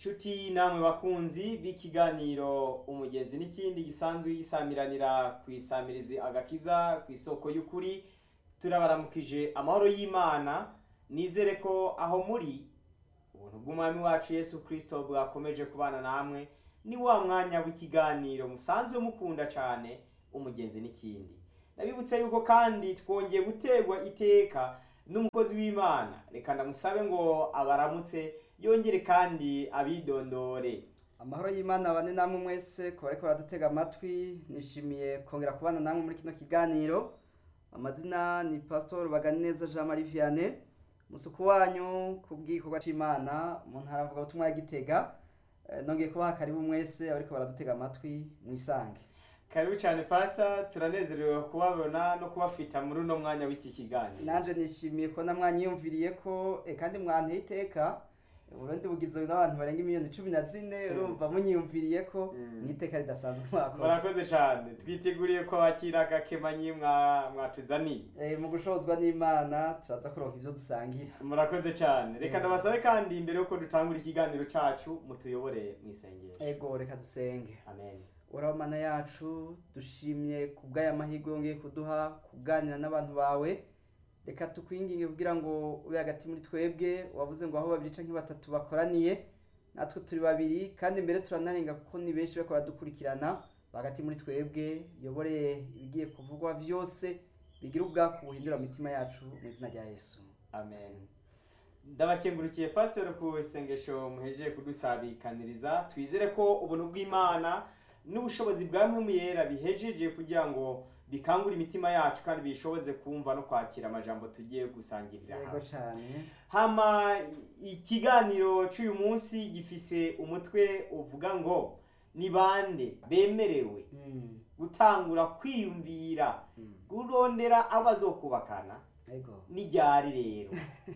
Nshuti namwe bakunzi b'ikiganiro umugezi n'ikindi gisanzwe gisamiranira ku isamirizi agakiza ku isoko y'ukuri turabaramukije amahoro y'Imana nizere ko aho muri ubuntu bw'umwami wacu Yesu Kristo bwakomeje kubana namwe ni wa mwanya w'ikiganiro musanzwe mukunda cyane umugenzi n'ikindi nabibutse yuko kandi twongeye gutegwa iteka n'umukozi w'Imana reka ndamusabe ngo abaramutse yongere kandi abidondore amahoro y'imana bane namwe mwese kuba ariko baradutega amatwi nishimiye kongera kubana namwe muri kino kiganiro amazina ni pasitori baganeza jean marie vianney musuku wanyu ku bw'igikorwa c'imana mu ntara mvuga butumwa ya gitega Eh, nongeye kubaha karibu mwese abariko baradutega amatwi mwisange karibu cyane pastor turanezerewe kubabona no kubafita muri uno mwanya w'iki kiganiro nanje nishimiye ko namwanyiyumviriye ko eh, kandi mwanteye iteka uburundi bugizwe n'abantu barenga miliyoni cumi na zine urumva munyiyumviriye ko Mm. n'iteka ridasanzwe mwakoze murakoze cyane twiteguriye ko wakira agakemanyi mwa- mwatuzaniye Eh, mu gushozwa n'imana turaza kuronka ivyo dusangira murakoze cyane reka Mm. ndabasabe kandi mbere yuko dutangura ikiganiro cacu mutuyobore mu isengesho ego reka dusenge amen uraho mana yacu dushimye ku bw'aya mahirwe yongeye kuduha kuganira n'abantu bawe reka tukwinginge kugira ngo ube hagati muri twebwe wavuze ngo aho babiri canke batatu bakoraniye natwe turi babiri kandi mbere turanarenga kuko ni benshi bariko baradukurikirana hagati muri twebwe yobore ibigiye kuvugwa vyose bigira ubwaku buhindura imitima yacu mu izina rya yesu amen ndabakengurukiye pastor ku isengesho muhejeje kudusabikaniriza twizere ko ubuntu bw'imana n'ubushobozi bwa mpemu yera bihejeje kugira ngo bikangure imitima yacu kandi bishoboze kumva no kwakira amajambo tugiye gusangirira yego hamwe cane hama ikiganiro cy'uyu munsi gifise umutwe uvuga ngo ni bande bemerewe Mm, gutangura kwiyumvira mm. kurondera abo bazokubakana yego n'iryari rero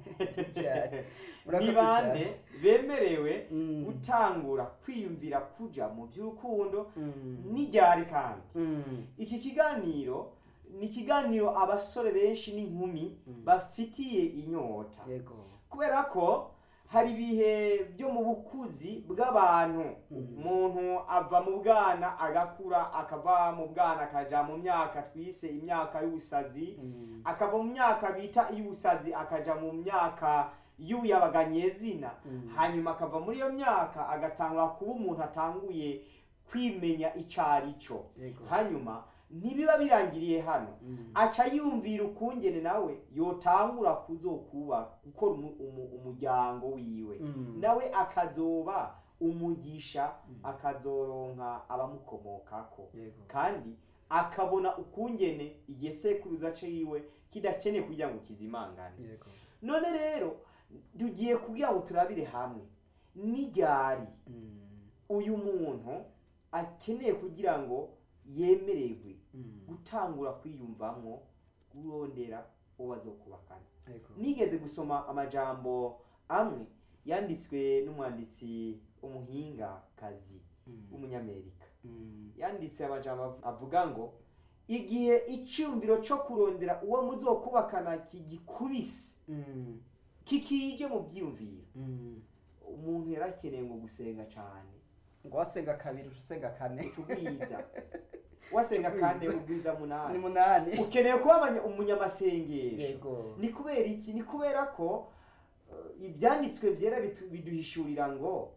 Ryari. ni Murakoze bande cyane. bemerewe Mm. gutangura kwiyumvira kuja mu by'urukundo Mm. n'iryari kandi Mm. iki kiganiro ni ikiganiro abasore benshi n'inkumi Mm. bafitiye inyota yego kubera ko hari ibihe byo mu bukuzi bw'abantu Mhm. umuntu ava mu bwana agakura akava mu bwana akaja mu myaka twise imyaka y'ubusazi Mm. akava mu myaka bita iy'ubusazi akaja mu myaka y'ubuyabaganyezina Mhm. hanyuma akava muri iyo myaka agatangura kuba umuntu atanguye kwimenya icyo ari cyo yego hanyuma ntibiba birangiriye hano Mm. aca yumvira ukungene nawe yotangura kuzokuba gukora umu- umu- umuryango wiwe Mm. nawe akazoba umugisha akazoronka abamukomokako yego kandi akabona ukungene igisekuruza ciwe kidakeneye kugira ngo kizimangane yego none rero tugiye kugira ngo turabire hamwe n'iryari Mm. uyu muntu akeneye kugira ngo yemererwe Mm. gutangura kwiyumvamwo kurondera uwo bazokubakana yego nigeze gusoma amajambo amwe yanditswe n'umwanditsi umuhinga kazi Mm. w'umunyamerika Mm. yanditse amajambo av- avuga ngo igihe icyumviro cyo kurondera uwo muzokubakana kigikubise Mm. kikije mu byiyumviro Mm. umuntu yarakeneye ngo gusenga cyane ngo wasenga kabiri uca usenga kane tubwiza wasenga kandi ubwiza ni munani munani ukeneye kuba abanya- umunyamasengesho yego ni kubera iki ni kubera ko uh, ibyanditswe byera bitu- biduhishurira ngo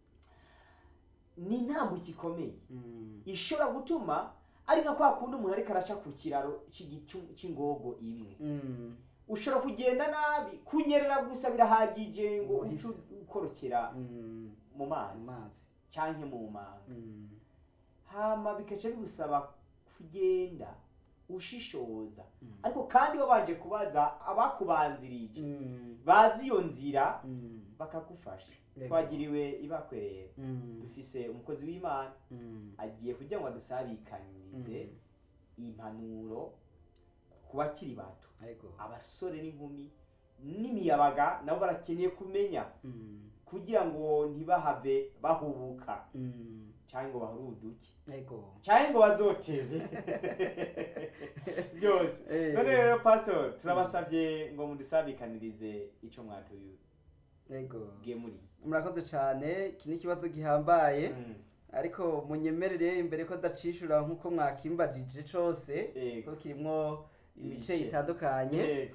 ni intambuko ikomeye Mm. ishobora gutuma ari nka kwa kundi umuntu ariko araca ku kiraro cy'igicu- cy'ingogo imwe Mm. ushobora kugenda nabi kunyerera gusa birahagije ngo uce Wahise. ukorokera Mm. mu mazi amazi cyangwa mu manga Mm. hama bikaca bigusaba kugenda ushishoza Mm. ariko kandi wabanje kubaza abakubanzirije Mm. bazi iyo nzira Mm. bakagufasha Yego. twagiriwe ibakwe rero Mm. dufise umukozi w'imana Mm. agiye kugira ngo adusabikanirize Mm. impanuro ku bakiri bato yego abasore n'inkumi n'imiyabaga nabo barakeneye kumenya Mm. kugira ngo ntibahave bahubuka Mm. cyangwa ngo bahuruduke yego cyangwa ngo bazotebe byose Eh. none rero pastor turabasabye ngo mudusabikanirize icyo mwatuyu yego gemuri murakoze cyane iki ni ikibazo gihambaye Mm. ariko munyemerere imbere ko ndacishura nk'uko mwakimbajije cose Yego. ko kirimwo ibice Ibice. bitandukanye Yego.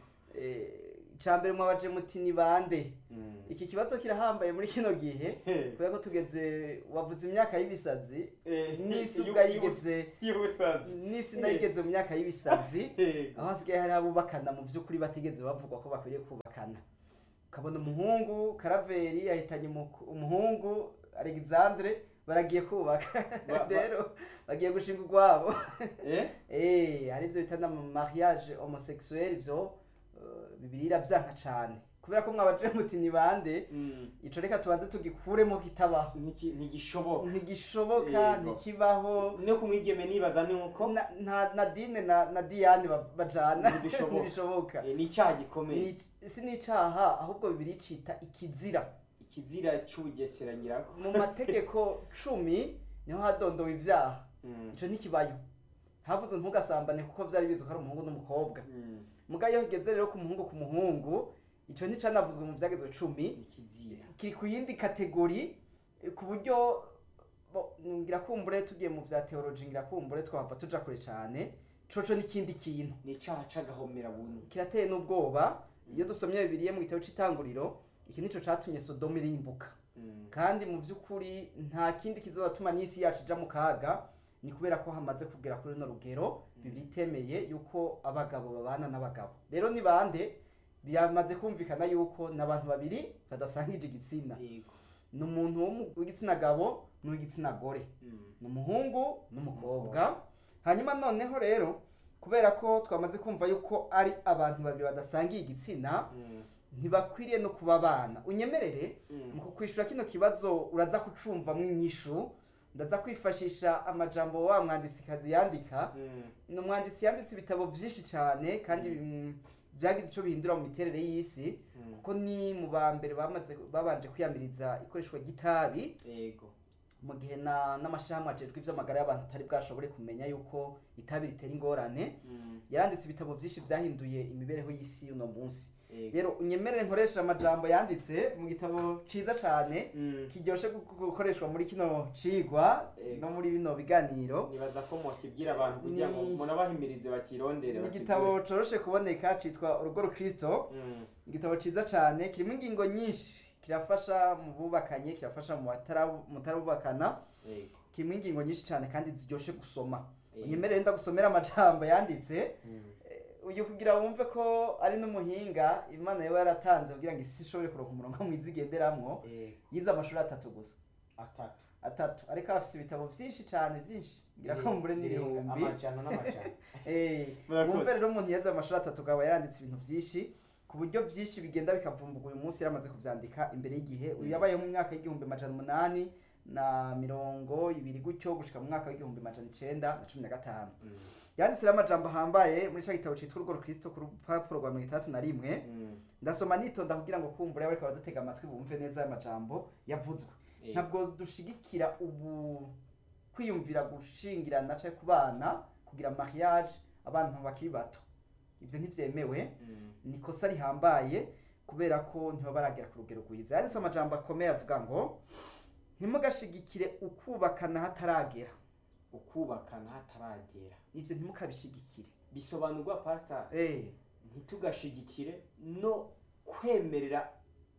icambere mwabaje muti ni bande Mm. iki kibazo kirahambaye muri kino gihe kubera ko tugeze wavuze imyaka y'ibisazi Eh, n'isi yu- ubwa yu- yigeze y'ubusazi n'isi nayigeze mu myaka y'ibisazi Yego. aho hasigaye hari abubakana mu by'ukuri batigeze bavugwa ko bakwiriye kubakana ukabona umuhungu karaveri yahitanye umu- umuhungu alexandre baragiye kubaka Ba- ba- rero bagiye gushinga urwabo Eh? Eh, hari ibyo bita na mariage homosexuel ibyo eh, bibiri iravyanka cane kubera ko mwabaje muti ni bande Mm. ico reka tubanze tugikuremo kitabaho Ntiki- ntigishoboka ntigishoboka Yego. ntikibaho no kumwigeme nibaza ni uko Na- nta nadine na, na diane ba- bajana Ntibishoboka. ntibishoboka Eh, ni icyaha gikomeye Ni- si n'icaha ahubwo bibiri cita ikizira ikizira cy'ubugesera nyirako mu mategeko cumi niho hadondowe ivyaha Mm. ico ntikibayo havuze ntugasambane kuko vyari bizwi ko ari umuhungu n'umukobwa Mm. muga iyo ugeze rero ku muhungu ku muhungu ico nticanavuzwe mu vyagezwe cumi ni ikizira kiri ku yindi kategori eh, ku buryo bo- ngira kumbure tugiye mu vya teoloji ngira kumbure twahava tuja kure cane coco n'ikindi kintu ni icyaha c'agahomera buntu kirateye n'ubwoba iyo dusomye bibiliya mu gitabo c'itanguriro iki nico catumye sodomu irimbuka Mm. kandi mu by'ukuri nta kindi kizatuma n'isi yacu ija mu kaga ni kubera ko hamaze kugera kuri runo rugero bibiri itemeye yuko abagabo babana n'abagabo rero ni bande byamaze kumvikana yuko ni abantu babiri badasangije igitsina Yego. ni umuntu w'umu- w'igitsina gabo n'uw'igitsina gore Mm. ni umuhungu n'umukobwa hanyuma noneho rero kubera ko twamaze kumva yuko ari abantu babiri badasangiye igitsina Mm. ntibakwiriye no kuba abana unyemerere Mm. mu kukwishura kino kibazo uraza kucumvamwo inyishu ndaza kwifashisha amajambo wa mwanditsikazi yandika Mm. ni umwanditsi yanditse ibitabo byinshi cyane kandi mm, byagize icyo bihindura mu miterere y'isi Mm. kuko ni mu ba mbere bamaze babanje kwiyamiriza ikoreshwa ry'itabi Yego. mu gihe na n'amashyirahamwe ajejwe iby'amagara y'abantu atari bwashobore kumenya yuko itabi ritera ingorane Mm. yaranditse ibitabo byinshi byahinduye imibereho y'isi uno munsi Yego. rero unyemerere nkoresha amajambo yanditse mu gitabo ciza cyane Mm. kiryoshe gu- gu- gukoreshwa muri kino cigwa Yego. no muri bino biganiro nibaza ko mukibwira abantu kugira ngo Ni- munabahimirize bakirondere ni bakigure. igitabo coroshe kuboneka citwa urugo rukristo Mm. igitabo ciza cane kirimo ingingo nyinshi kirafasha mu bubakanye kirafasha mu batara- mutarabubakana Yego. kirimo ingingo nyinshi cane kandi ziryoshe gusoma Yego. unyemerere ndagusomera amajambo yanditse Mm. uyu kugira wumve ko ari n'umuhinga imana yaba yaratanze kugira ngo isi ishobore kuronka umurongo mwiza igenderamwo Yego. yize amashuri atatu gusa atatu atatu ariko afise ibitabo vyinshi cane vyinshi ngira ko mbure n'ibihumbi amajana n'amajana Eh, Murakoze. wumve rero umuntu yeze amashuri atatu akaba yaranditse ibintu vyinshi ku buryo vyinshi bigenda bikavumbuka uyu munsi yaramaze kuvyandika imbere y'igihe uyu Mm. yabayeho mu mwaka w'igihumbi amajana umunani na mirongo ibiri gutyo gushika mu mwaka w'igihumbi amajana icenda na cumi na gatanu Mm. yanditse rero amajambo ahambaye muri ca gitabo citwa urugo rukristo ku rupapuro rwa mirongo itandatu na rimwe Mm. ndasoma nitonda kugira ngo kumbure abariko baradutega amatwi bumve neza aya majambo yavuzwe Yego. ntabwo dushigikira ubu kwiyumvira gushingirana canke kubana kugira mariage abantu bakiri bato ivyo ntivyemewe Mm. ni ikosa rihambaye kubera ko ntiba baragera ku rugero rwiza yanditse amajambo akomeye avuga ngo ntimugashigikire ukubakana hataragera ukubakana hataragera ivyo ntimukabishigikire bisobanurwa pastor eh ntitugashigikire no kwemerera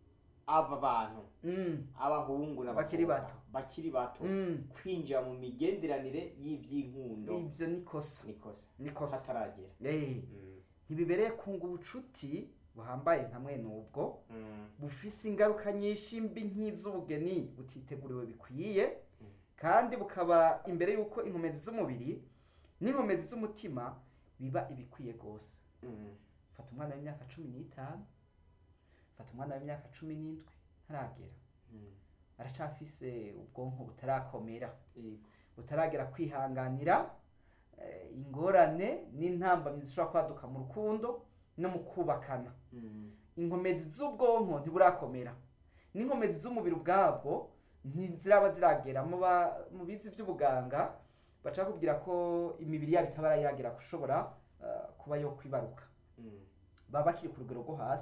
aba bantu mm, abahungu n'abakobwa Bakiri bato. bakiri bato mm. kwinjira mu migenderanire y'ivy'inkundo ivyo nikosa nikosa nikosa hataragera eh Mm. ntibibereye kunga ubucuti buhambaye nka mwene ubwo Mm. bufise ingaruka nyinshi mbi nk'iz'ubugeni butiteguriwe bikwiye Mm. kandi bukaba imbere y'uko inkomezi z'umubiri n'inkomezi z'umutima biba ibikwiye rwose Mm. fata umwana w'imyaka cumi n'itanu fata umwana w'imyaka cumi n'indwi ntaragera Mm. aracafise ubwonko butarakomera Yego. butaragera kwihanganira eh, ingorane n'intambamyi zishobora kwaduka mu rukundo no mu kubakana Mm. inkomezi z'ubwonko ntiburakomera n'inkomezi z'umubiri ubwabwo ntiziraba ziragera mu ba- mu bizi by'ubuganga baca bakubwira ko imibiri yabo itabara yagera gushobora eh, kuba yo kwibaruka Mm. baba bakiri ku rugero rwo hasi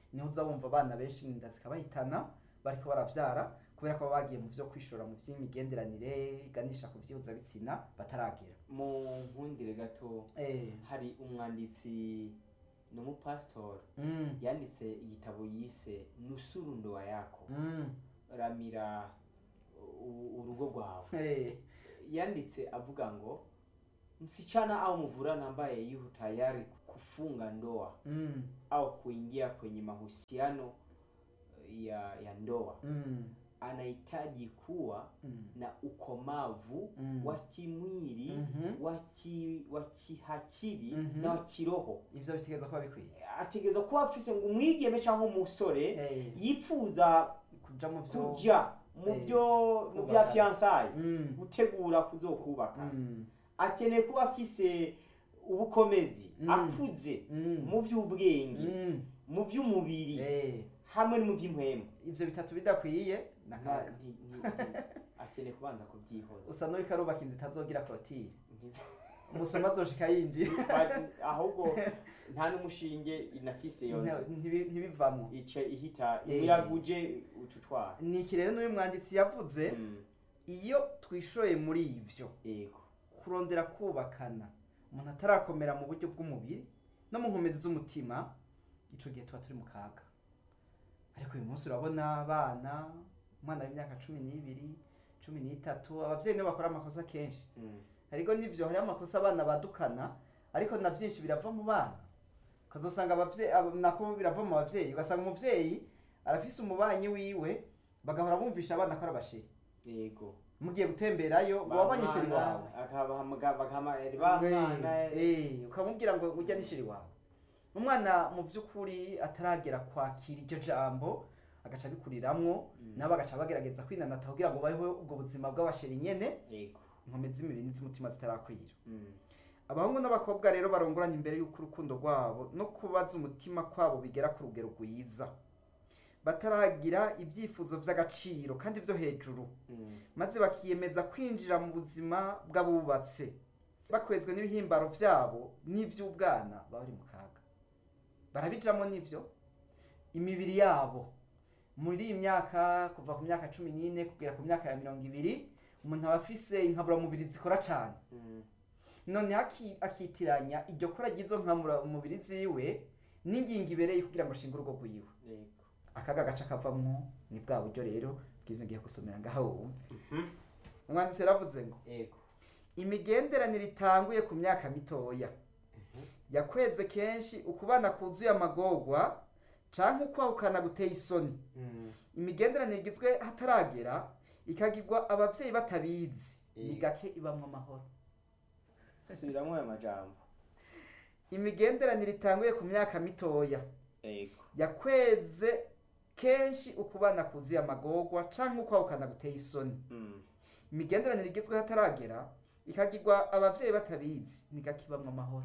niho uza wumva abana benshi inda zikabahitana bariko baravyara kubera ko baba bagiye mu vyo kwishora mu vy'imigenderanire iganisha ku vy'ihuzabitsina bataragera mu nkundire gato eh hari umwanditsi ni umupasitori mm. yanditse igitabo yise nusuru ndoa yako Mm. ramira u- urugo rwawe Eh. yanditse avuga ngo msichana au mvulana ambaye yuko tayari kufunga ndoa Mm. au kuingia kwenye mahusiano ya ya ndoa Mm. anahitaji kuwa Mm. na ukomavu Mm. wa kimwili Mhm. wa ki- wa kihakiri Mhm. na wa kiroho ivyo bitegereza kuba bikwiye ategereza kuba afise ngo umwigeme cyangwa umusore Eh. yifuza kuja mu vyo kuja mu Eh, byo mu bya kubaka. fiyansaye Mm. gutegura kuzokubaka Mm. akeneye kuba afise ubukomezi Mm. akuze Mm. mu by'ubwenge Mm. mu by'umubiri Eh. hamwe no mu by'impwemu ivyo bitatu bidakwiye nakaga Nti- nti- nti- akeneye kubanza kubyihoza usa n'uriko arubaka inzu itazogira korotire umusoma azoshika yinjira Ba- ahubwo nta n'umushinge inafise iyo nzu Ntibi- ntibivamwo ice ihita Eh. umuyaga uje ucutwara ni iki rero n'uyu mwanditsi yavuze iyo twishoye muri ivyo yego kurondera kubakana umuntu atarakomera mu buryo bw'umubiri no mu nkomezi z'umutima ico gihe tuba turi mu kaga ariko uyu munsi urabona abana umwana w'imyaka cumi n'ibiri cumi n'itatu abavyeyi nibo bakora amakosa kenshi Mm. ariko nivyo hariho amakosa abana badukana ariko na byinshi birava mu bana ukazosanga abavyeyi abo- nako birava mu bavyeyi ugasanga umuvyeyi arafise umubanyi wiwe bagahora bumvisha abana ko ari abasheri yego mugiye gutemberayo ngo wabonye sheri wawe bamwana Eh, ukamubwira ngo ujya n'ishiri wawe umwana mu by'ukuri ataragera kwakira iryo jambo agaca abikuriramwo nabo agaca bagerageza kwinanata kugira ngo babeho ubwo buzima bw'abasheri nyene yego inkomezi z'imibiri n'iz'umutima zitarakwira Mm. abahungu n'abakobwa rero barongoranye imbere y'uko urukundo rwabo no kubaza umutima kwabo bigera ku rugero rwiza bataragira ibyifuzo by'agaciro kandi byo hejuru Mm. maze bakiyemeza kwinjira mu buzima bw'abubatse bakwezwe n'ibihimbaro byabo n'iby'ubwana baba bari mu kaga barabijamo n'ibyo imibiri yabo muri iyi myaka kuva ku myaka cumi n'ine kugera ku myaka ya mirongo ibiri umuntu aba afise inkaburamubiri zikora cyane Mm. none aki- akitiranya iryo kora ry'izo nkaburamubiri ziwe n'ingingo ibereye kugira ngo ashinge urugo rwiwe yego akaga gaca kavamwo ni bwa buryo rero bw'ivyo ngiye gusomera ngaho wumve Mhm. umwanditsi yaravuze ngo yego imigenderanire itanguye ku myaka mitoya yakweze kenshi ukubana kuzuye amagorwa canke ukwahukana guteye isoni Mm. imigenderanire igizwe hataragera ikagirwa abavyeyi batabizi ni Eh. gake ibamwo amahoro subiramwo ayo majambo imigenderanire itanguye ku myaka mitoya yego yakweze kenshi ukubana kuzuye amagorwa canke ukwahukana guteye isoni Mm. imigenderanire igezweho hataragera ikagirwa abavyeyi batabizi ni gake ibamwo amahoro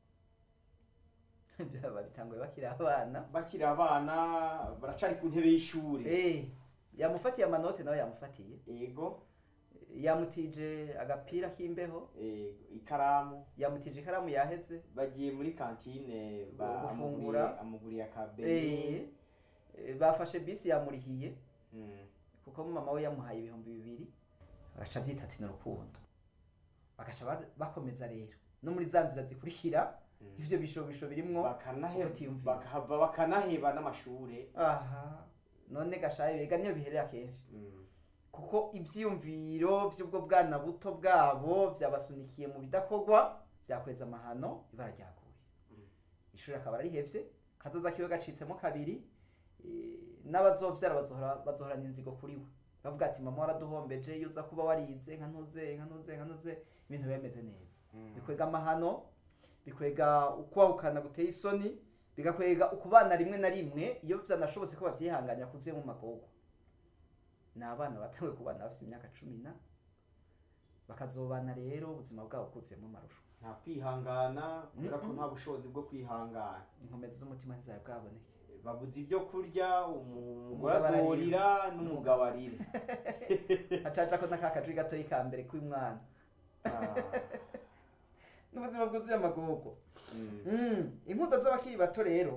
byaba bitanguye bakiri abana bakiri abana baracari ku ntebe y'ishuri Eh, yamufatiye amanote nawe yamufatiye yego yamutije agapira k'imbeho yego ikaramu yamutije ikaramu yaheze bagiye muri kantine ba- Gufungura. amuguriye- amuguriye Eh, akabeni eh, bafashe bisi yamurihiye Mm. kuko mama we yamuhaye ibihumbi bibiri bagaca byita ati ni urukundo bagaca ba- bakomeza rero no muri za nzira zikurikira Mm. ivyo bishobisho birimwo bakanaheba ubutiyumviro. bakahava bakanaheba n'amashure aha none gashaye bega niyo biherera kenshi Mm. kuko ivyiyumviro vy'ubwo bwana buto bwabo vyabasunikiye mu bidakorwa vyakweza amahano ibara ryaguye Mm. ishuri akaba arihevye kazoza kiwe gacitsemo kabiri eh, n'abazovyara bazohora bazohorana inzigo kuri we bavuga ati mama waraduhombeje iyo uza kuba warize nka ntuze nka ntuze nka ntuze ibintu bemeze neza Mm. bikwega amahano bikwega ukwahukana guteye isoni bigakwega ukubana rimwe na rimwe iyo byanashobotse ko bavyihanganira kuzuye mu magogo ni abana batanguye kubana bafite imyaka cumi na bakazobana rero ubuzima bwabo bwuzuyemo amarusho nta kwihangana kubera ko Mm-mm. nta bushobozi bwo kwihangana inkomezi z'umutima ntizari bwaboneke babuze ibyo kurya umugore Umugabo ararira. azorira n'umugabo arira hacaca ko n'aka kajwi gatoyi ka mbere k'umwana Ah. n'ubuzima bwuzuye amagogo Mm. Mm, inkundo z'abakiri bato rero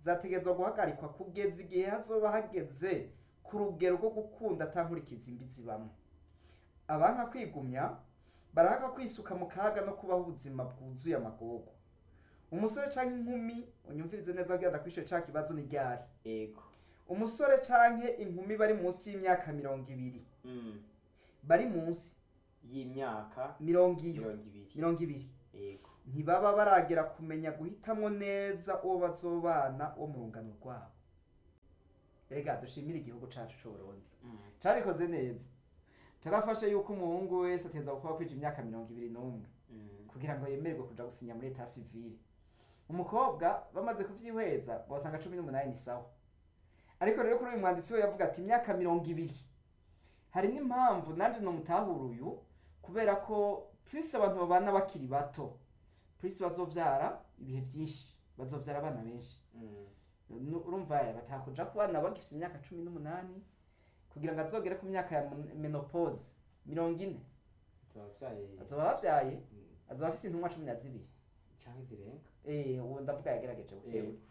zategerezwa guhagarikwa kugeza igihe hazoba hageze ku rugero rwo gukunda atankurikiza imbi zibamo abanka kwigumya barahaka kwisuka mu kaga no kubaho ubuzima bwuzuye amagogo umusore canke inkumi unyumvirize neza kugira ndakwishure ca kibazo ni ryari ego umusore canke inkumi bari munsi y'imyaka mirongo ibiri Mm. bari munsi y'imyaka mirongo iyo mirongo ibiri mirongo ibiri ego ntibaba baragera kumenya guhitamwo neza uwo bazobana wo mu rungano rwabo rega dushimire igihugu cacu c'uburundi Mm. cabikoze neza carafashe yuko umuhungu wese ateza kuba kwija imyaka mirongo ibiri n'umwe Mm. kugira ngo yemererwe kuja gusinya muri eta civile umukobwa bamaze kuvyihweza bosanga cumi n'umunani ni sawa ariko rero kuri uyu mwanditsi we yavuga ati imyaka mirongo ibiri hari n'impamvu nanje nomutahura uyu kubera ko plus abantu babana bakiri bato plus bazovyara ibihe vyinshi bazovyara abana benshi Mm. Nu- urumva batakuja ku bana bagifise imyaka cumi n'umunani kugira ngo azogere ku myaka ya mon- menopause mirongo ine Tubavyaye azoba bavyaye Mm. azoba afise intumwa cumi na zibiri canke zirenga Eh, uwo ndavuga yagerageje bukewe Ego.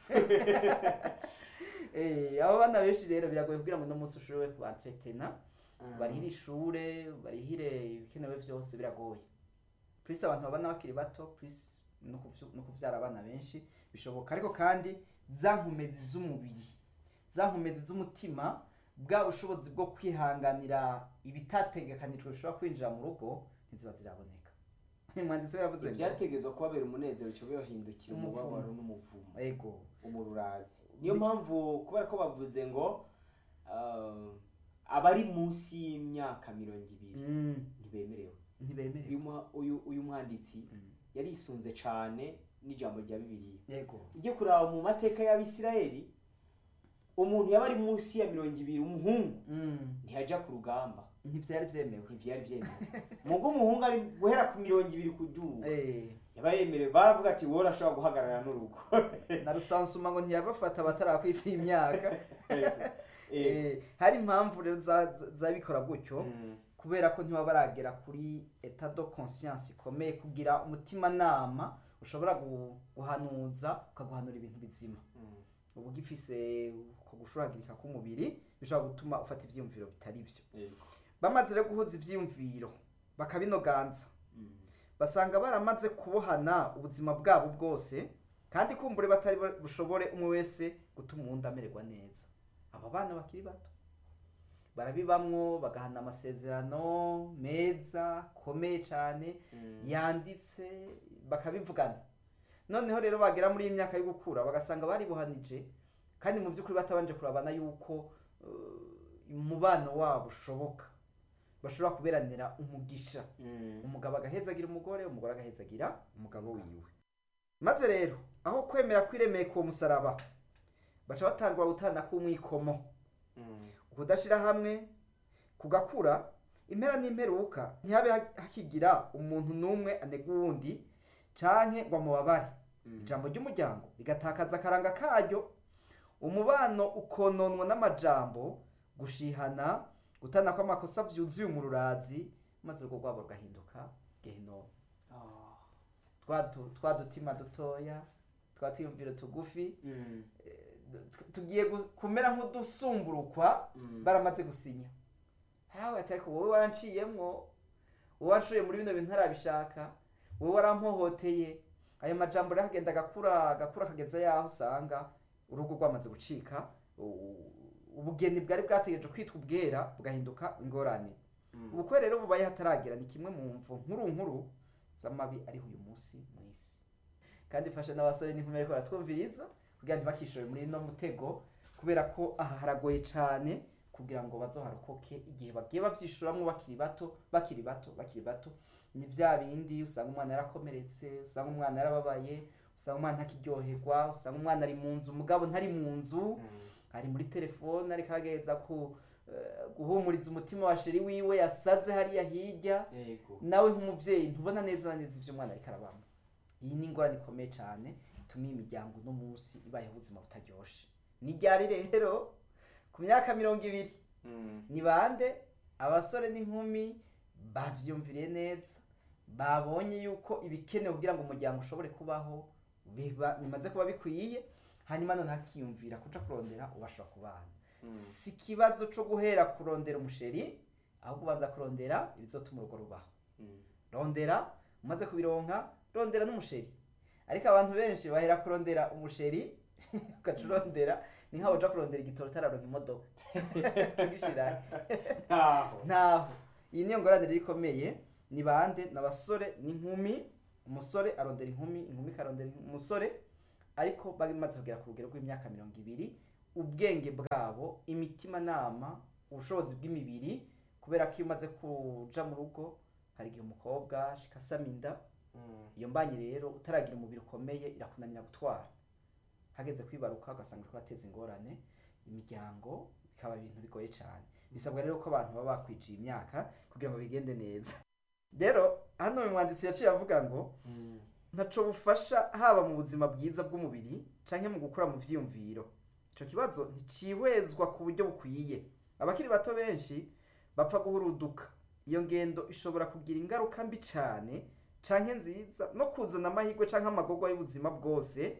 Eh, abo bana benshi rero biragoye kugira ngo uno munsi ushobore kubantretena Mm. barihire ishure barihire ibikenewe vyose biragoye plus abantu babana bakiri bato plus no kuvyu- no kuvyara abana benshi bishoboka ariko kandi za nkomezi z'umubiri za nkomezi z'umutima bwa bushobozi bwo kwihanganira ibitategekanijwe bishobora kwinjira mu rugo ntiziba ziraboneka umwanditsi we yavuze ngo ivyategezwa kubabera umunezero bica bibahindukira Umuvumo. umubabaro n'umuvumo ego umururazi niyo mpamvu kubera ko bavuze ngo ah, abari munsi y'imyaka mirongo ibiri mm, ntibemerewe ntibemerewe uyu mwa- uyu uyu mwanditsi Mm. yarisunze cane n'ijambo rya bibiliya yego ujye kuraba mu mateka y'abisirayeli umuntu yaba ari munsi ya mirongo ibiri umuhungu Mm, ntiyaja ku rugamba ntivyari vyemewe ntivyari vyemewe mugo umuhungu ari guhera ku mirongo ibiri kuduga Eh, yaba yemerewe baravuga ati wowe urashobora guhagarara n'urugo na rusansuma ngo ntiyabafata batarakwitsa imyaka Eh, Eh, hari impamvu rero za- za- zabikora gutyo mm, kubera ko ntiba baragera kuri etat de conscience ikomeye kugira umutimanama ushobora gu- guhanuza ukaguhanura ibintu bizima mm, uba ugifise uko gushuragirika k'umubiri bishobora gutuma ufata ivyiyumviro bitari vyo yego. bamaze rero guhuza ivyiyumviro bakabinoganza Mm, basanga baramaze kubohana ubuzima bwabo bwose kandi kumbure batari bushobore umwe wese gutuma uwundi amererwa neza aba bana bakiri bato barabibamwo bagahana amasezerano meza akomeye cyane mm, yanditse bakabivugana noneho rero bagera muri iyi myaka yo gukura bagasanga baribuhanije kandi mu by'ukuri batabanje kurabana yuko uh, umubano wabo ushoboka bashobora kuberanira umugisha mm, umugabo agahezagira umugore umugore agahezagira umugabo wiwe maze rero aho kwemera kwiremeka uwo musaraba baca batangura gutana k'umwikomo mm, ukudashira hamwe kugakura impera n'imperuka ntihabe ha- hakigira umuntu n'umwe anega uwundi canke ngo amubabare mm. ijambo ry'umuryango rigatakaza akaranga karyo umubano ukononwa n'amajambo gushihana gutana kw'amakosa vyuzuye umururazi maze urugo rwabo rugahinduka gehinomu Ah, twa du- twa dutima dutoya twa twiyumviro tugufi mm, tu- tugiye gu- kumera nk'udusumburukwa mm. baramaze gusinya hawe ati ariko wowe waranciyemwo wowe wanshoye muri bino bintu ntarabishaka wowe warampohoteye ayo majambo rero agenda agakura agakura akageza yaho usanga urugo rwamaze gucika u- ubugeni bwari bwategereje kwitwa ubwera bugahinduka ingorane Mm. ubukwe rero bubaye hataragera ni kimwe mu mvu nkuru nkuru z'amabi ariho uyu munsi mu isi kandi mfashe n'abasore n'inkumi ariko baratwumviriza kugira ngo ntibakishore muri ino mutego kubera ko aha haragoye cyane kugira ngo bazoharokoke igihe bagiye bavyishuramwo bakiri bato bakiri bato bakiri bato ni vya bindi usanga umwana yarakomeretse usanga umwana yarababaye usanga umwana ntakiryoherwa usanga umwana ari mu nzu umugabo ntari mu nzu Mm. ari muri telefone ariko aragerageza ku eh, guhumuriza umutima wa sheri wiwe yasaze hariya hirya yego nawe nk'umuvyeyi ntubona neza na neza ivyo umwana ariko arabamo iyi ni ingorane ikomeye cyane ituma iyi miryango uno munsi ibayeho ubuzima butaryoshe ni ryari rero ku myaka mirongo ibiri Mm, ni bande abasore n'inkumi bavyumviriye neza babonye yuko ibikenewe kugira ngo umuryango ushobore kubaho biba- bimaze kuba bikwiye hanyuma none hakiyumvira kuja kurondera ubashobora kubana Mm. si ikibazo co guhera kurondera umusheri ahubwo ubanza kurondera ibizotuma urugo rubaho Mm. rondera umaze kubironka rondera n'umusheri ariko abantu benshi bahera kurondera umusheri ugaca urondera ni nkaho uja kurondera igitoro utararonka imodoka tugishira ntaho ntaho iyi niyo ngorane rero ikomeye ni bande ni abasore n'inkumi umusore arondera inkumi inkumi ikarondera umusore ariko bamaze kugera ku rugero rw'imyaka mirongo ibiri ubwenge bwabo imitimanama ubushobozi bw'imibiri kubera ko iyo umaze kuja mu rugo hari igihe umukobwa ashika asama inda Mm. iyo mbanye rero utaragira umubiri ukomeye irakunanira gutwara hageze kwibaruka ugasanga uriko urateza ingorane imiryango bikaba ibintu bigoye cyane bisabwa rero ko abantu baba bakwijiye imyaka kugira ngo bigende neza rero hano uyu mwanditsi yaciye avuga ngo Mm. ntaco bufasha haba mu buzima bwiza bw'umubiri canke mu gukura mu vyiyumviro ico kibazo nticihwezwa ku buryo bukwiye abakiri bato benshi bapfa guhuruduka iyo ngendo ishobora kugira ingaruka mbi cane canke nziza no kuzana amahirwe canke amagorwa y'ubuzima bwose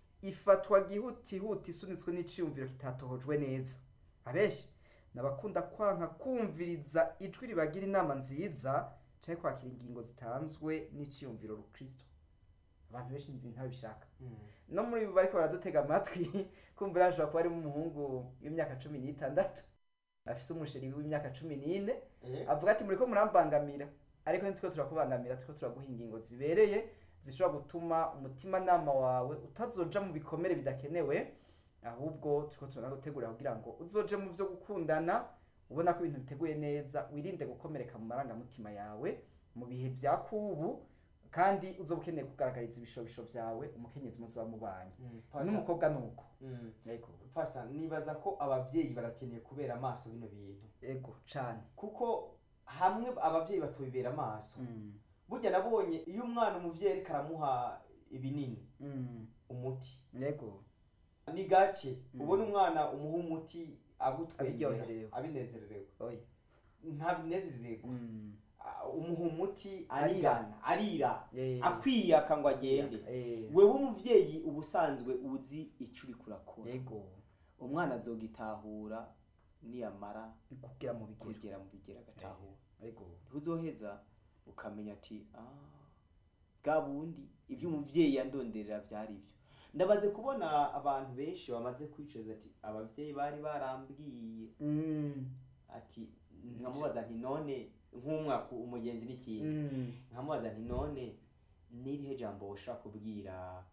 ifatwa gihutihuti isunitswe n'iciyumviro kitatohojwe neza abenshi nabakunda kwanka kumviriza ijwi ribagira inama nziza canke kwakira ingingo zitanzwe n'iciyumviro rukristo abantu benshi ibintu ntabishaka Mm. no muri bo bariko baradutega amatwi kumva hashobora kuba harimo umuhungu w'imyaka cumi n'itandatu afise umusheri w'imyaka cumi n'ine Eh. avuga ati muriko murambangamira ariko ntitwo turakubangamira turiko turaguha ingingo zibereye zishobora gutuma umutimanama wawe utazoja mu bikomere bidakenewe ahubwo turiko turanagutegurira kugira ngo uzoje mu vyo gukundana ubona ko ibintu biteguye neza wirinde gukomereka mu marangamutima yawe mu bihe vya kubu kandi uzoba ukeneye kugaragariza ibishobisho vyawe umukenyezi muzoba mubanye Mm. Pastor. n'umukobwa nuko Mm. yego Pastor, nibaza ko abavyeyi barakeneye kubera amaso bino bintu yego cane kuko hamwe abavyeyi batubibera amaso Mm, burya nabonye iyo umwana umuvyeyi ariko aramuha ibinini mm, umuti yego ni gake Mm. ubona umwana umuha umuti agutwengera Abiryoherewe. abinezererewe oya ntabinezerererwa Mm, Ah, umuha umuti Arira. arigana arira eh, akwiyaka ngo agende eh, wewe umuvyeyi uba usanzwe uzi icyo uriko urakora yego umwana azogitahura niyamara kugira mu bigero kugera mu bigera agatahura yego ntuzoheza ukamenya ati "Ah, bwa bundi ibyo umubyeyi yandonderera byari byo ndabaze kubona abantu benshi bamaze kwicuza ati ababyeyi bari barambwiye Mm, ati nkamubaza nti none nk'umwaka umugenzi n'ikindi mm, nkamubaza nti none n'irihe jambo ushaka kubwira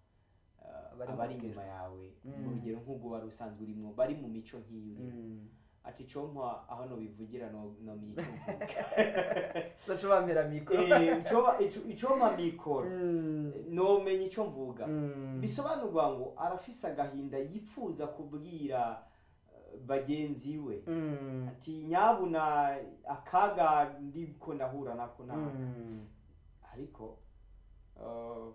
uh, Abari mu abari rugero. inyuma yawe Mm. mu rugero nk'ubwo wari usanzwe urimo bari mu mico nk'iyo urimo mm. ati compa aho nobivugira no no mico mvuga Zoca bampera mikoro Eh, icoba- ico- icompa mikoro Mm, nomenya ico mvuga mm, bisobanurwa ngo arafise agahinda yipfuza kubwira eh, bagenzi we mm, ati nyabuna akaga ndiko ndahura nako naka mm, ariko uh,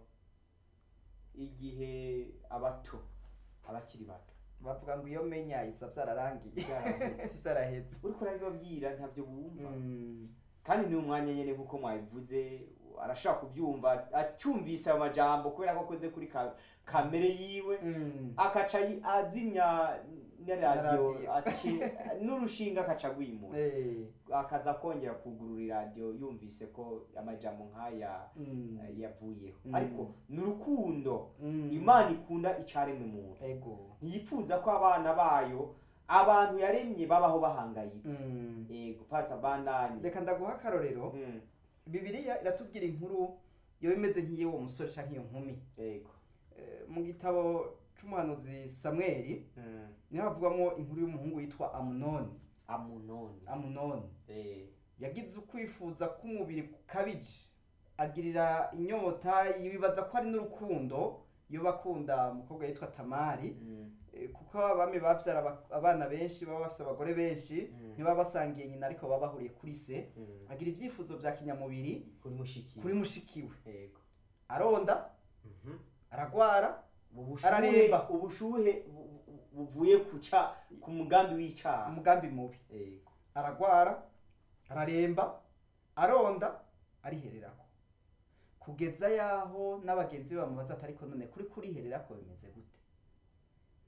igihe abato abakiri bato bavuga ngo iyo menya iza vyararangiye Vyarahetse. vyarahetse uriko urabibabwira ntabyo bumva Mm, kandi ni umwanya nyene nk'uko mwabivuze arashaka kubyumva acyumvise ayo majambo kubera ko akoze kuri ka- kamere yiwe mm, akaca yi- azimya na radiyo Radio. aci- n'urushinga akaca agwimura eh, akaza kongera kugurura iradiyo yumvise ko amajambo nk'aya mm, eh, yavuyeho Mm. ariko ni urukundo mm, imana ikunda icaremwe muntu ego ntiyipfuza ko abana bayo abantu yaremye babaho bahangayitse Mm. yego pasa bandanye reka ndaguha akarorero Mm, bibiliya iratubwira inkuru yoba imeze nk'iy'uwo musore canke iyo nkumi yego Eh, mu gitabo c'umuhanuzi samweli Mm, niho havugwamo inkuru y'umuhungu yitwa amunoni amunoni amunoni Eh, yagize ukwifuza k'umubiri kukabije agirira inyota yibaza ko ari n'urukundo iyo bakunda umukobwa yitwa tamari mm, Eh, kuko abami bavyara aba- abana benshi baba bafise abagore benshi Mm. ntibaba basangiye nyina ariko baba bahuriye kuri se mm. agira ivyifuzo vya kinyamubiri kuri mushiki kuri mushikiwe yego aronda Mhm. aragwara ubushuhe Araremba. ubushuhe bu- bu- buvuye kuca ku mugambi w'icaha umugambi mubi yego aragwara araremba aronda arihererako kugeza yaho n'abagenzi be bamubaza ati ariko none kuri kurihererako bimeze gute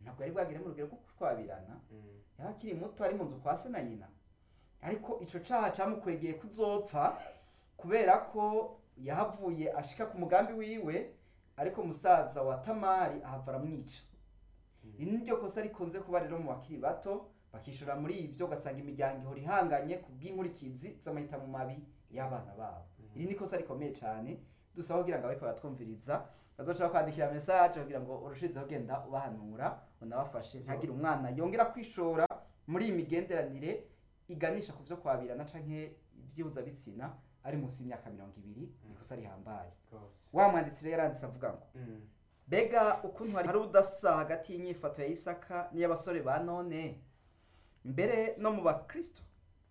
ntabwo yari bwagere mu rugero rwo kushwabirana Mm. yari akiri muto ari mu nzu kwa se na nyina ariko ico caha camukwegeye kuzopfa kubera ko yahavuye ashika ku mugambi wiwe ariko musaza wa tamari ahava aramwica iri ni ryo kosa rikunze kuba rero mu bakiri bato bakishora muri ivyo ugasanga imiryango ihora ihanganye ku bw'inkurikizi z'amahitamo mabi y'abana babo iri ni kosa rikomeye cyane dusaba kugira ngo abariko baratwumviriza bazoca bakwandikira message kugira ngo urushizeho genda ubahanura unabafashe ntagire umwana yongera kwishora muri iyi migenderanire iganisha ku vyo kwabirana canke ivyihuzabitsina ari munsi y'imyaka mirongo ibiri ni ikosa rihambaye Rwose. wa mwanditsi rero yaranditse avuga ngo Mm. mbega ukuntu hari ubudasa hagati y'inyifato ya isaka n'iy'abasore ba none mbere no mu bakristo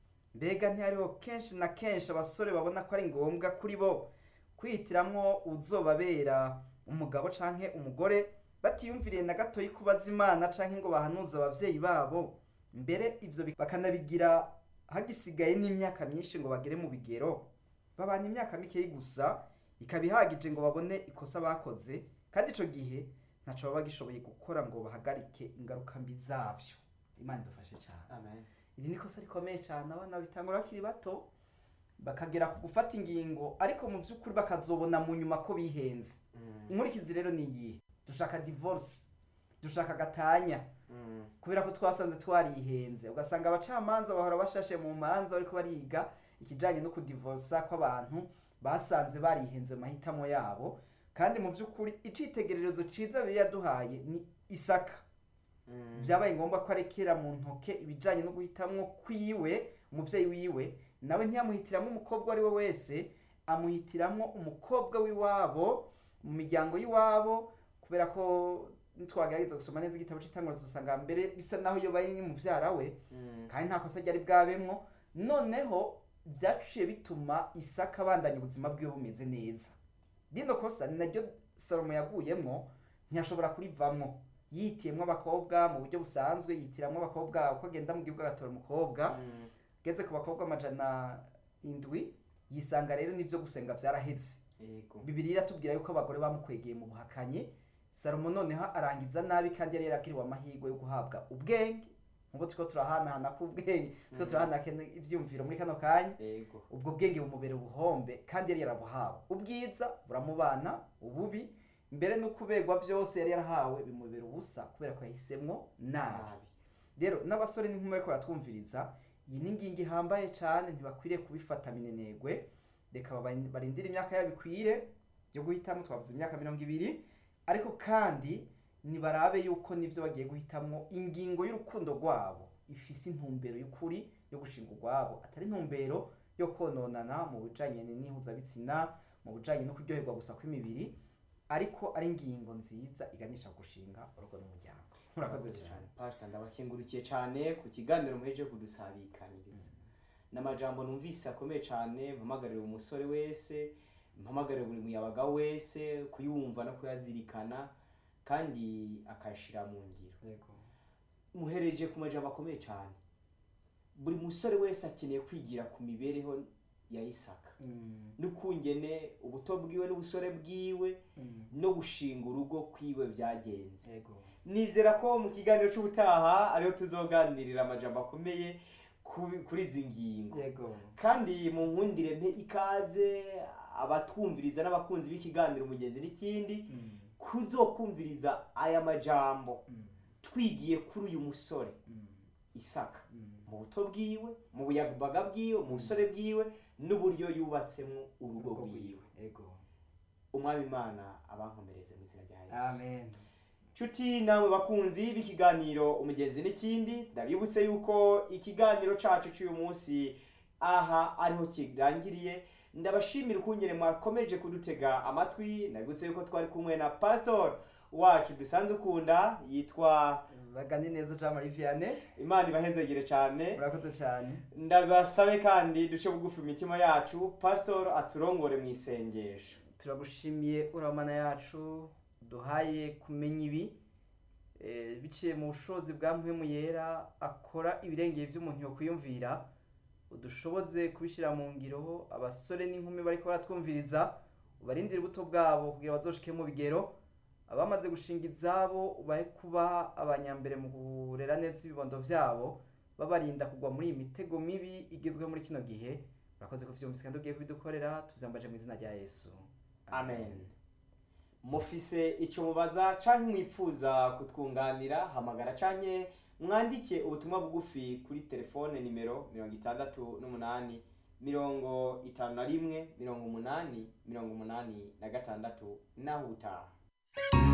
mbega ntihariho kenshi na kenshi abasore babona ko ari ngombwa kuri bo kwihitiramwo uzobabera umugabo canke umugore batiyumviriye na gatoyi kubaza imana canke ngo bahanuze abavyeyi babo mbere ivyo bi- bakanabigira hagisigaye n'imyaka myinshi ngo bagere mu bigero babana imyaka mikeyi gusa ikaba ihagije ngo babone ikosa bakoze kandi ico gihe ntaco baba bagishoboye gukora ngo bahagarike ingaruka mbi zavyo imana idufashe cane Amen. iri ni ikosa rikomeye cyane abana bitangura bakiri bato bakagera ku gufata ingingo ariko mu by'ukuri bakazobona mu nyuma ko bihenze Mm. inkurikizi rero ni iyihe dushaka divorce dushaka gatanya Mm. kubera ko twasanze twarihenze ugasanga abacamanza bahora bashashe mu manza bariko bariga ikijanye no kudivorsa kw'abantu basanze barihenze mu mahitamo yabo kandi mu by'ukuri icitegererezo ciza bibiliya yaduhaye ni isaka Mm. byabaye ngombwa ko arekera mu ntoke ibijyanye no guhitamwo kwiwe umubyeyi wiwe nawe ntiyamuhitiramo umukobwa uwo ari we wese amuhitiramo umukobwa w'iwabo mu miryango y'iwabo kubera ko ntitwagerageza gusoma neza igitabo cy'itangwa dusanga mbere bisa naho iyo bari mubyara we Mm. kandi nta kosa ryari bwabemwo noneho byaciye bituma isaka abandanya ubuzima bwiwe bumeze neza rino kosa ni naryo salomo yaguyemwo ntiyashobora kurivamwo yitiyemwo abakobwa mu buryo busanzwe yitiramwo abakobwa uko agenda mu gihugu agatora umukobwa Mm. ageze ku bakobwa amajana indwi yisanga rero n'ibyo gusenga byaraheze Yego. bibiri iratubwira yuko abagore bamukwegeye mu buhakanyi salomo noneho arangiza nabi kandi yari yarakiriwe amahirwe yo guhabwa ubwenge nk'ubu turiko turahanahana k'ubwenge turiko Mm. turahanahana ivyumviro muri kano kanya Yego. ubwo bwenge bumubera ubuhombe kandi yari yarabuhawe ubwiza buramubana ububi mbere no kubegwa byose yari yarahawe bimubera ubusa kubera ko yahisemwo nabi Nabi. rero n'abasore n'inkumi bariko baratwumviriza iyi ni ingingo ihambaye cyane ntibakwiriye kubifata minenegwe reka baba- barindire imyaka yabo ikwire yo guhitamo twavuze imyaka mirongo ibiri ariko kandi nibarabe yuko nivyo bagiye guhitamwo ingingo y'urukundo rwabo ifise intumbero y'ukuri yo gushinga urwabo atari intumbero yo kononana mu bijanye n'ihuzabitsina mu bijanye no kuryoherwa gusa kw'imibiri ariko ari ingingo nziza iganisha ku gushinga urugo n'umuryango murakoze cyane pastor ndabakengurukiye cyane ku kiganiro muheje kudusabikaniriza n'amajambo numvise akomeye cyane mpamagarira umusore wese mpamagarira buri muyabaga wese kuyumva no kuyazirikana kandi akayashira mu ngiro yego muhereje ku majambo akomeye cyane buri musore wese akeneye kwigira ku mibereho ya isaka Mm, n'ukungene ubuto bwiwe n'ubusore bwiwe mm, no gushinga urugo kwiwe byagenze yego nizera ko mu kiganiro cy'ubutaha ariho tuzoganirira amajambo akomeye ku- kuri izi ngingo yego kandi mu nkundire mpe ikaze abatwumviriza n'abakunzi b'ikiganiro umugenzi n'ikindi Mm, kuzokumviriza aya majambo mm, twigiye kuri uyu musore mm, isaka mm. mu buto bwiwe mu buyabaga bwiwe mu busore bwiwe n'uburyo yubatsemo urugo rwiwe yego umwami imana abankomereze mu izina rya yesu amen nshuti namwe bakunzi b'ikiganiro umugenzi n'ikindi ndabibutse yuko ikiganiro cacu cy'uyu munsi aha ariho kirangiriye ndabashimira ukungene mwakomeje kudutega amatwi ndabibutse yuko twari kumwe na pastor wacu dusanzwe ukunda yitwa bagane neza jean marie vianney imana ibahezegere cyane murakoze cyane ndabasabe kandi duce bugufi imitima yacu pastor aturongore mu isengesho turagushimiye uramana yacu duhaye kumenya ibi eh, biciye mu bushobozi bwa mpwemu yera akora ibirengeye by'umuntu yo kwiyumvira udushoboze kubishyira mu ngiro abasore n'inkumi bariko baratwumviriza ubarindire ubuto bwabo kugira bazoshike mu bigero abamaze gushinga izabo ubahe kuba abanyambere mu kurera neza ibibondo vyabo babarinda kugwa muri iyi mitego mibi igezweho muri kino gihe urakoze ko vyumvise kandi ugiye kubidukorera tuvyambaje mu izina rya yesu amen mufise icyo mubaza canke mwifuza kutwunganira hamagara canke mwandike ubutumwa bugufi kuri telefone nimero mirongo itandatu n'umunani mirongo itanu na rimwe mirongo umunani mirongo umunani na gatandatu naho utaha